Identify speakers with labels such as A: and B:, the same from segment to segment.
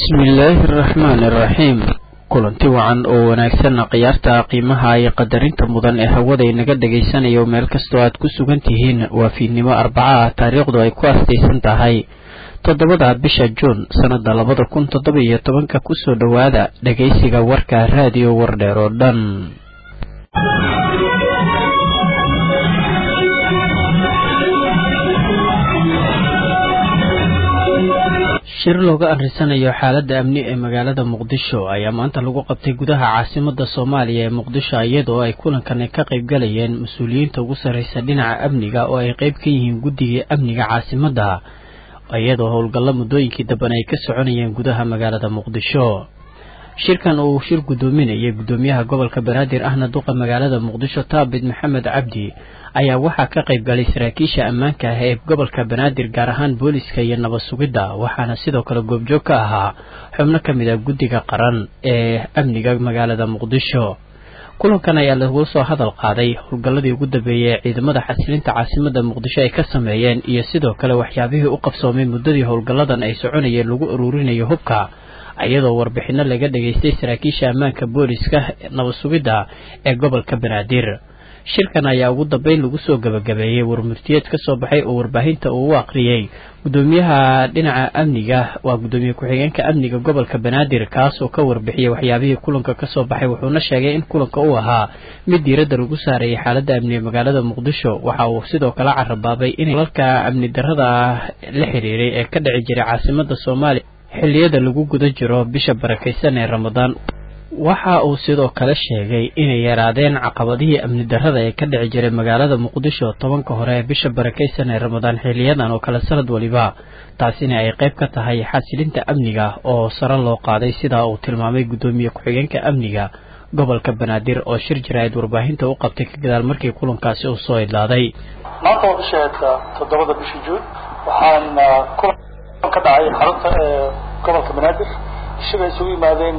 A: bismillaahi araxmaani araxiim kulanti wacan oo wanaagsanna khiyaarta qiimaha iyo qadarinta mudan ee hawada inaga dhagaysanayo meel kastoo aad ku sugan tihiin waa fiidnimo arbaca ah taariikhdu ay ku astaysan tahay toddobada bisha juun sannada labada kun toddoba iyo tobanka kusoo dhowaada dhagaysiga warka raadiyo wardheer oo dhan shir looga arrisanayo xaaladda amni ee magaalada muqdisho ayaa maanta lagu qabtay gudaha caasimada soomaaliya ee muqdisho iyadoo ay kulankani ka qayb galayeen mas-uuliyiinta ugu sarreysa dhinaca amniga oo ay qayb ka yihiin guddiga amniga caasimadda iyadoo howlgallo muddooyinkii damban ay ka soconayeen gudaha magaalada muqdisho shirkan uu shir guddoominayay guddoomiyaha gobolka banaadir ahna duqa magaalada muqdisho taabid maxamed cabdi ayaa waxaa ka qayb galay saraakiisha ammaanka ah ee gobolka banaadir gaar ahaan booliska iyo nabad sugidda waxaana sidoo kale goobjoog ka ahaa xubno ka mid ah guddiga qaran ee amniga magaalada muqdisho kulankan ayaa lagu soo hadal qaaday howlgalladii ugu dambeeyey ee ciidamada xasilinta caasimada muqdisho ay ka sameeyeen iyo sidoo kale waxyaabihii u qabsoomay muddadii howlgalladan ay soconayeen lagu uruurinayo hubka iyadoo warbixino laga dhageystay saraakiisha ammaanka booliska nabad sugidda ee gobolka banaadir shirkan ayaa ugu dambeyn lagu soo gabagabeeyey warmurtiyeed ka soo baxay oo warbaahinta uu u aqriyey guddoomiyaha dhinaca amniga waa guddoomiye ku-xigeenka amniga gobolka banaadir kaas oo ka warbixiyey waxyaabihii kulanka kasoo baxay wuxuuna sheegay in kulanka uu ahaa mid diiradda lagu saarayay xaaladda amniga magaalada muqdisho waxa uu sidoo kale carabaabay inay lalka amni darrada la xiriiray ee ka dhici jiray caasimada soomaaliya xilliyada lagu guda jiro bisha barakaysan ee ramadaan waxa uu sidoo kale sheegay inay yaraadeen caqabadihii amni darrada ee ka dhici jiray magaalada muqdisho tobanka hore ee bisha barakaysan ee ramadaan xiliyadan oo kale sanad waliba taasina ay qayb ka tahay xasilinta amniga oo sare loo qaaday sidaa uu tilmaamay guddoomiye ku-xigeenka amniga gobolka banaadir oo shir jaraa'id warbaahinta u qabtay ka gadaal markii kulankaasi uu soo idlaaday
B: maanta waa bisha toddobada bisha juun waxaan ka dhacay xarunta gobolka banaadir shir ay isugu yimaadeen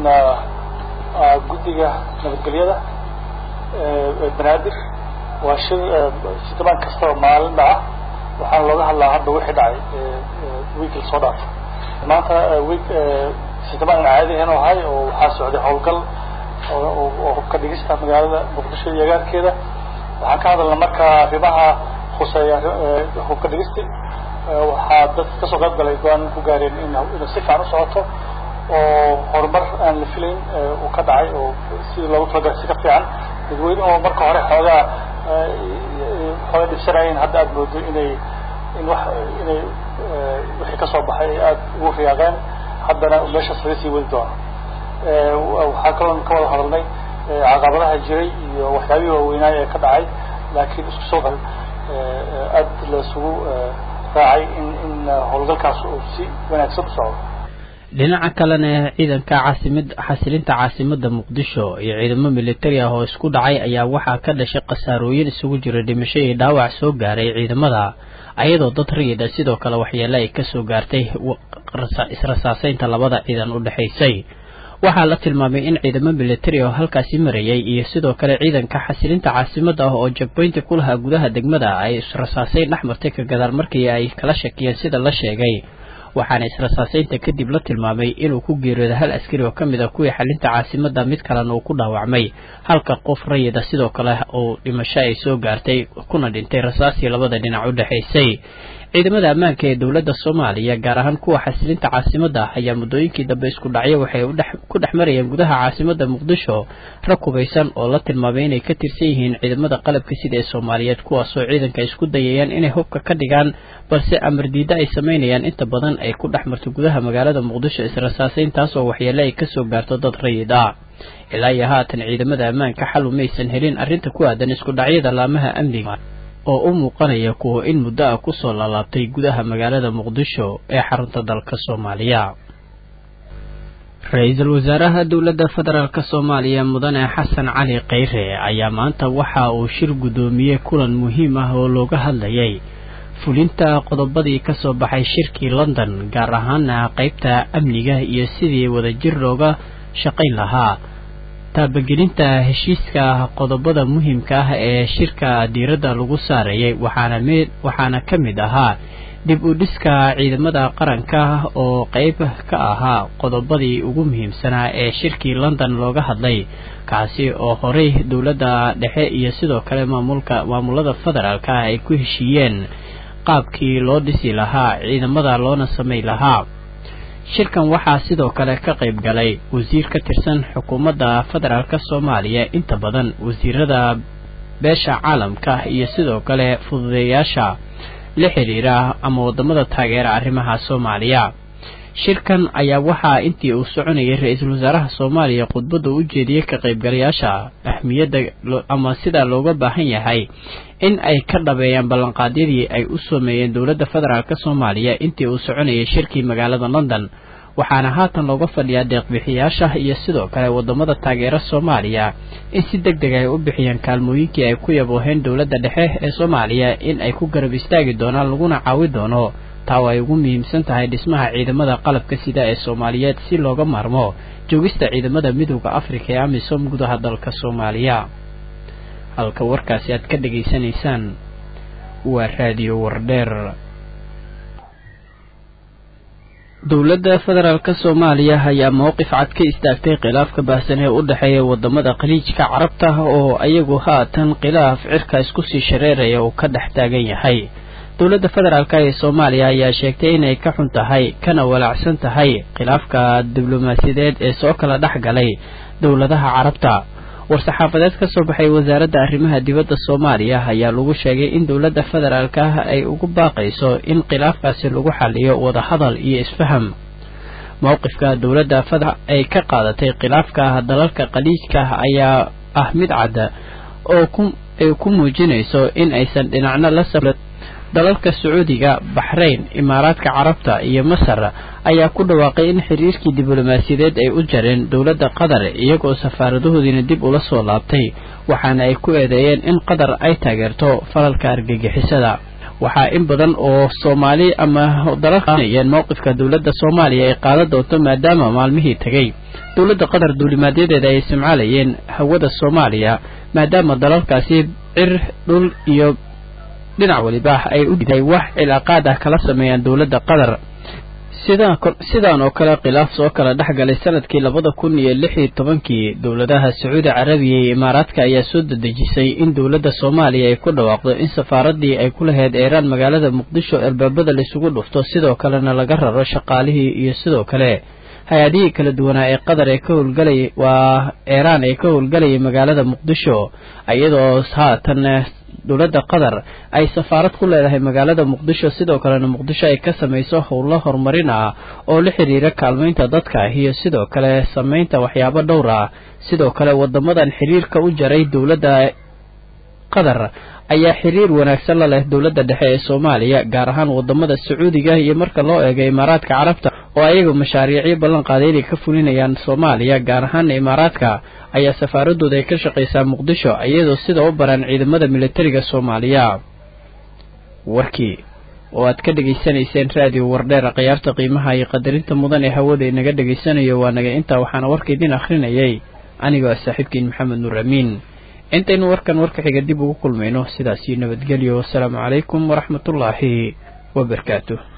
B: guddiga nabadgelyada banaadir waa shir sidamaan kastaba maalin dhaca waxaana looga hadlaa hadda wixii dhacay wiikil soo dhaaf maanta wiik sidamaan caadihan oo ahay oo waxaa socday howlgal oo hubka dhigista magaalada muqdisho iyo agaarkeeda waxaan ka hadalna marka arrimaha khuseeya hubka dhigisti waxaa dad kasoo qayb galay go-aan ku gaareen in inuu si fiican u socoto oo horumar aan la filayn uu ka dhacay oo sidii loogu talagalay si ka fiican dadweynuhu marka hore xoogaa xooga dhibsanayeen hadda aada moodo inay in wax inay wixii kasoo baxay ay aada ugu riyaaqeen haddana meeshaas laga sii wadi doono waxaa kaloon ka wada hadalnay caqabadaha jiray iyo waxyaabihii waaweynaay ee ka dhacay laakiin isku soo qal aada laisugu raacay in in howlgalkaas uu si wanaagsan u socdo
A: dhinaca kalena ciidanka caasimad xasilinta caasimada muqdisho iyo ciidamo militari ah oo isku dhacay ayaa waxaa ka dhashay khasaarooyin isugu jira dhimasho iyo dhaawac soo gaaray ciidamada ayadoo dad rayida sidoo kale waxyeele ay kasoo gaartay israsaaseynta labada ciidan u dhexaysay waxaa la tilmaamay in ciidamo militari oo halkaasi marayay iyo sidoo kale ciidanka xasilinta caasimada ah oo jagboynta ku lahaa gudaha degmada ay israsaaseyn dhex martay ka gadaal markii ay kala shakiyeen sida la sheegay waxaana israsaaseynta kadib la tilmaamay inuu ku geeriyooda hal askari oo ka mid a kuwii xalinta caasimada mid kalena uu ku dhaawacmay halka qof rayida sidoo kale uu dhimasho ay soo gaartay kuna dhintay rasaasii labada dhinac u dhexaysay ciidamada ammaanka ee dowladda soomaaliya gaar ahaan kuwa xasilinta caasimada ayaa muddooyinkii dambe isku dhacyo waxay ku dhex marayeen gudaha caasimada muqdisho rag hubaysan oo la tilmaamay inay ka tirsan yihiin ciidamada qalabka sida ee soomaaliyeed kuwaasoo ciidanka isku dayayaan inay hubka ka dhigaan balse amar diida ay samaynayaan inta badan ay ku dhex marto gudaha magaalada muqdisho israsaaseyn taasoo waxyeele ay kasoo gaarto dad rayid ah ilaa iyo haatan ciidamada ammaanka xal umaysan helin arrinta ku aadan isku dhacyada laamaha amniga oo u muuqanaya kuwa in muddo ah kusoo laalaabtay gudaha magaalada muqdisho ee xarunta dalka soomaaliya ra-iisul wasaaraha dowladda federaalk soomaaliya mudane xasan cali kheyre ayaa maanta waxa uu shir guddoomiyey kulan muhiim ah oo looga hadlayay fulinta qodobadii kasoo baxay shirkii london gaar ahaana qeybta amniga iyo sidii wadajir looga shaqayn lahaa taabagelinta heshiiska qodobada muhiimka ah ee shirka diiradda lagu saarayay waxaana mid waxaana ka mid ahaa dib u dhiska ciidamada qaranka oo qeyb ka ahaa qodobadii ugu muhiimsanaa ee shirkii london looga hadlay kaasi oo horey dowladda dhexe iyo sidoo kale maamulka maamulada federaalka ay ku heshiiyeen qaabkii loo dhisi lahaa ciidamada loona samay lahaa shirkan waxaa sidoo kale ka qayb galay wasiir ka tirsan xukuumadda federaalk soomaaliya inta badan wasiirada beesha caalamka iyo sidoo kale fududeeyaasha la xiriira ama wadamada taageera arrimaha soomaaliya shirkan ayaa waxaa intii uu soconayay ra-iisul wasaaraha soomaaliya khudbadda u jeediyey ka qaybgalayaasha ahmiyadda ama sidaa looga baahan yahay in ay ka dhabeeyaan ballanqaadyadii ay u sameeyeen dowladda federaalk soomaaliya intii uu soconayay shirkii magaalada london waxaana haatan looga fadhiyaa deeqbixiyaasha iyo sidoo kale wadamada taageera soomaaliya in si deg deg ay u bixiyaan kaalmooyinkii ay ku yabooheen dowladda dhexe ee soomaaliya in ay ku garab istaagi doonaan laguna caawi doono taa oo ay ugu muhiimsan tahay dhismaha ciidamada qalabka sida ee soomaaliyeed si looga maarmo joogista ciidamada midooda afrika ee amisom gudaha dalka soomaaliya halka warkaasi aad ka dhegaysanaysaan waa raadiyo wardheer dowladda federaalk soomaaliya ayaa mowqif cad ka istaagtay khilaafka baahsan ee u dhexeeya wadamada khaliijka carabta oo ayagu haatan khilaaf cirka isku sii shareeraya uu ka dhex taagan yahay dowladda federaalk ee soomaaliya ayaa sheegtay inay ka xun tahay kana walaacsan tahay khilaafka diblomaasiyadeed ee soo kala dhex galay dowladaha carabta war-saxaafadeed ka soo baxay wasaaradda arrimaha dibadda soomaaliya ayaa lagu sheegay in dowladda federaalk ah ay ugu baaqayso in khilaafkaasi lagu xaliyo wadahadal iyo isfaham mowqifka dowladda feder ay ka qaadatay khilaafka dalalka khaliijka ayaa ah mid cadda oo ay ku muujinayso in aysan dhinacno la dalalka sacuudiga baxrayn imaaraadka carabta iyo masar ayaa ku dhawaaqay in xiriirkii diblomaasiyadeed ay u jareen dowladda qatar iyagoo safaaradahoodiina dib ula soo laabtay waxaana ay ku eedeeyeen in qatar ay taageerto falalka argagixisada waxaa in badan oo soomaali ama dalalkaayeen mowqifka dowladda soomaaliya ay qaadan doonto maadaama maalmihii tegay dowladda qatar duulimaadyadeeda ay isticmaalayeen hawada soomaaliya maadaama dalalkaasi cir dhul iyo dhinac waliba ay u diday wax cilaaqaad ah kala sameeyaan dowladda qatar sidaan oo kale khilaaf soo kala dhex galay sanadkii labada kun iyo lix iyo tobankii dowladaha sacuudi carabiya iyo imaaraadka ayaa soo dedejisay in dowladda soomaaliya ay ku dhawaaqdo in safaaradii ay ku lahayd eeraan magaalada muqdisho albaabada laisugu dhufto sidoo kalena laga raro shaqaalihii iyo sidoo kale hay-adihii kala duwanaa ee qatar ee ka howlgalay waa eeraan ee ka howlgalayay magaalada muqdisho iyadoo haatan dowladda qatar ay safaarad ku leedahay magaalada muqdisho sidoo kalena muqdisho ay ka samayso howlo horumarin ah oo la xiriira kaalmaynta dadka iyo sidoo kale samaynta waxyaabo dhowr ah sidoo kale wadamadan xiriirka u jaray dowladda qatar ayaa xiriir wanaagsan la leh dowladda dhexe ee soomaaliya gaar ahaan wadamada sacuudiga iyo marka loo eego imaaraadka carabta oo ayaga mashaariicyo ballan qaaday inay ka fulinayaan soomaaliya gaar ahaana imaaraadka ayaa safaaradooda ay ka shaqaysaa muqdisho iyadoo sida u baran ciidamada militariga soomaaliya warkii oo aad ka dhegaysanayseen raadiyo wardheer khiyaarta qiimaha iyo qadarinta mudan ee hawada inaga dhegaysanayo waa naga intaa waxaana warka idin akhrinayay anigoo ah saaxiibkiin maxamed nuur amiin intaynu warkan warka xiga dib ugu kulmayno sidaasii nabadgelyo wasalaamu calaykum waraxmatullaahi wabarakaatu